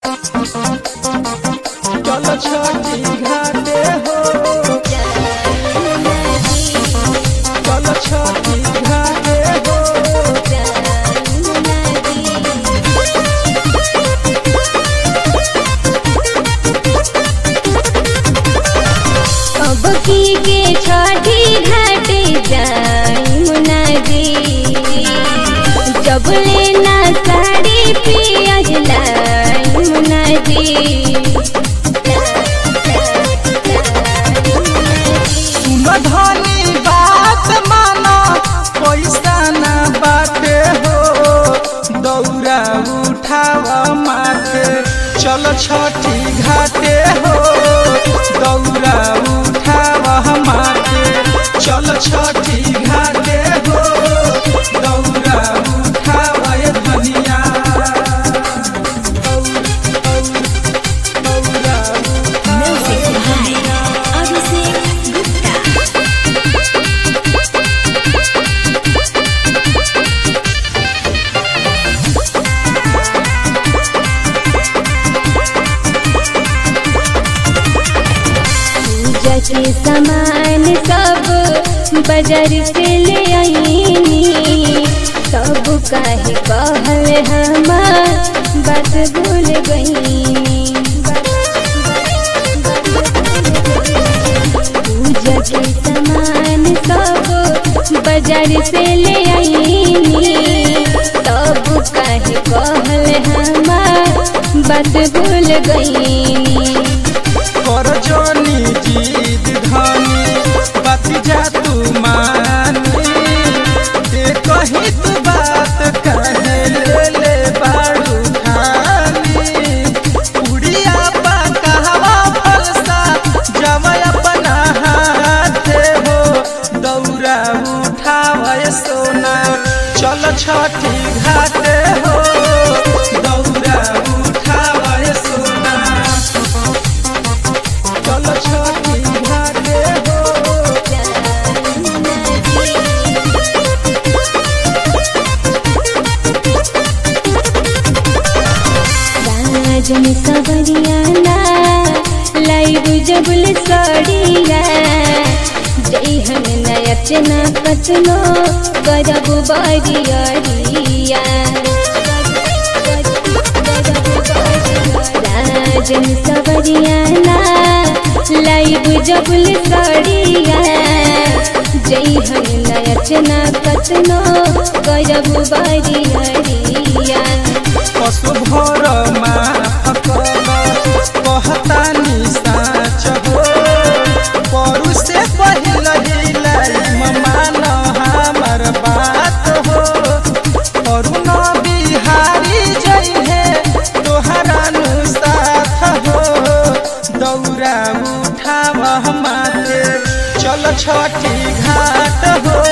चल छठी घाटे हो चल छठी घाटे हो अब की के छठी घाटे जाई मुनादी जब लेना साड़ी पियज लाई मुनादी सुन धनी बात माना पैसा ना बाटे हो दौरा उठावा माथे चल छठी घाटे हो दौरा उठावा माथे चल छठी घाटे हो दौरा उठावा ये धनिया दौरा उठावा पूजा के सामान सब बाजार से ले आईनी सब काहे कहल हमार बात भूल गईनी पूजा के सामान सब बाजार से ले आईनी सब काहे कहल हमार बात भूल गईनी कर जोनी जीद धनी बात जा तू मानी ते कही तू बात कहे ले ले बाड़ू खानी उड़िया पा कहवा फलसा जवय अपना हाथे हो दौरा उठावय सोना चल छठी घाटे हो दौरा उठावय सोना चल छठी घाटे हो राजन सवरियाना लाइव जबुल सड़िया जय हम नयचना कतनो करब बरियरिया राजन सवरियाना लाइव जबुल सड़िया जय हम नयचना कतनो करब बरियरिया पशु भर माफ कहता निसाच हो परू से पहिल हिलाई मान हमर बात हो अरुण बिहारी जइहे तोहरा नु साथ हो दौरा उठाव माते चल छठी घाट हो